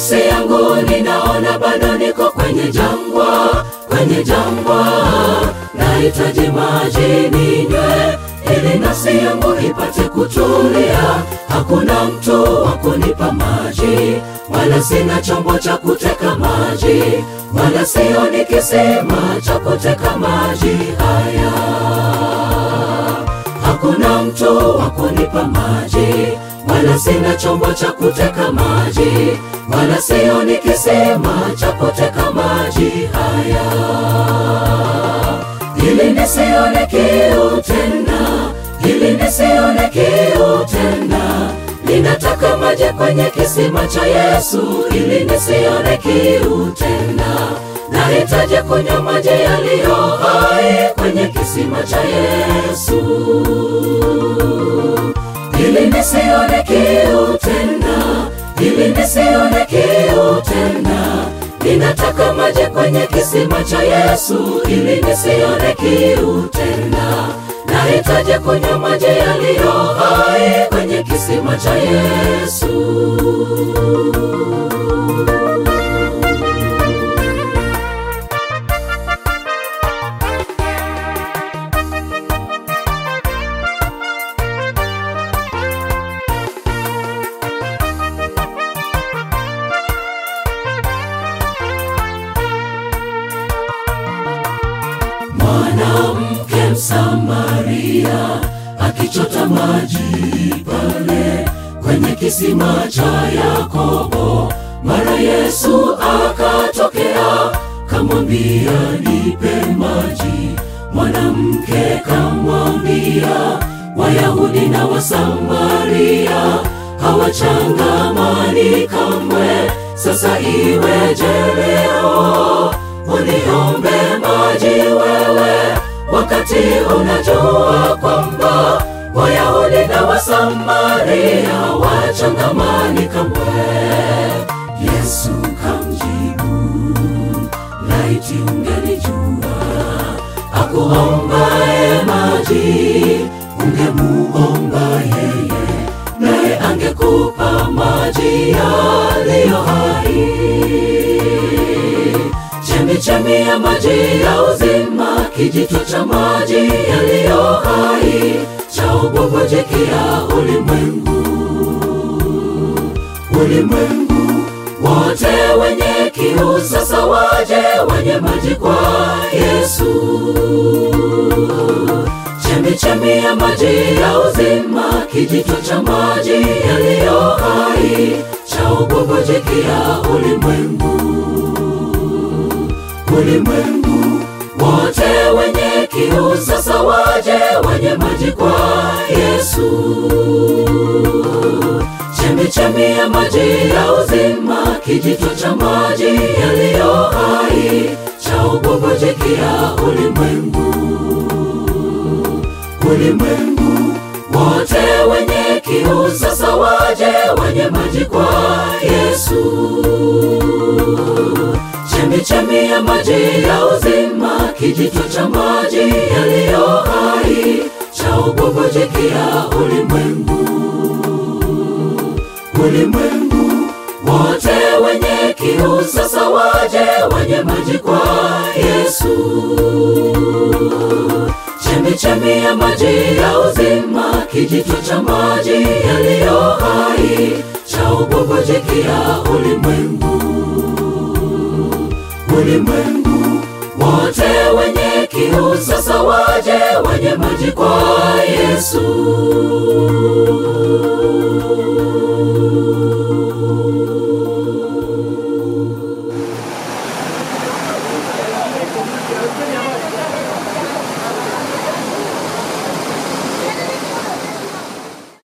nafsi yangu ninaona bado niko kwenye jangwa, kwenye jangwa, nahitaji maji ninywe ili nafsi yangu ipate kutulia. Hakuna mtu wa kunipa maji, wala sina chombo cha kuteka maji, wala sioni kisima cha kuteka maji haya. Hakuna mtu wa kunipa maji, wala sina chombo cha kuteka maji, wala sioni kisima cha kuteka maji haya ili nisione kiu tena, ili nisione kiu tena. Ninataka maji kwenye kisima cha Yesu, ili nisione kiu tena. Nahitaji kunywa maji yaliyo hai kwenye kisima cha Yesu, ili nisione kiu tena, ili nisione kiu tena. Ninataka maji kwenye kisima cha Yesu ili nisione kiu tena. Nahitaji kunywa maji yaliyo hai kwenye kisima cha Yesu. Mwanamke Msamaria akichota maji pale kwenye kisima cha Yakobo, mara Yesu akatokea kamwambia, nipe maji. Mwanamke kamwambia, Wayahudi na Wasamaria hawachangamani kamwe, sasa iweje leo uniombe maji wewe, wakati unajua kwamba Wayahudi na Wasamaria wachangamani kamwe. Yesu kamjibu, laiti ungelijua akuombaye maji, ungemuomba yeye, naye angekupa maji yaliyo hai chemichemi ya maji ya uzima, kijito cha maji yaliyo hai cha ububujikia ulimwengu. Ulimwengu wote wenye kiu sasa waje wenye maji kwa Yesu. Chemichemi ya maji ya uzima, kijito cha maji yaliyo hai cha ububujikia ulimwengu ulimwengu wote wenye kiu sasa waje wenye maji kwa Yesu. Chemichemi ya maji ya uzima, kijito cha maji yaliyo hai cha ububujikia ulimwengu. Ulimwengu wote wenye kiu sasa waje wenye maji kwa Yesu chemichemi ya maji ya uzima, kijito cha maji yaliyo hai cha ububujikia ulimwengu. Ulimwengu wote wenye kiu sasa waje wenye maji kwa Yesu. Chemichemi ya maji ya uzima, kijito cha maji yaliyo hai cha ububujikia ulimwengu ulimwengu wote wenye kiu sasa waje wenye maji kwa Yesu.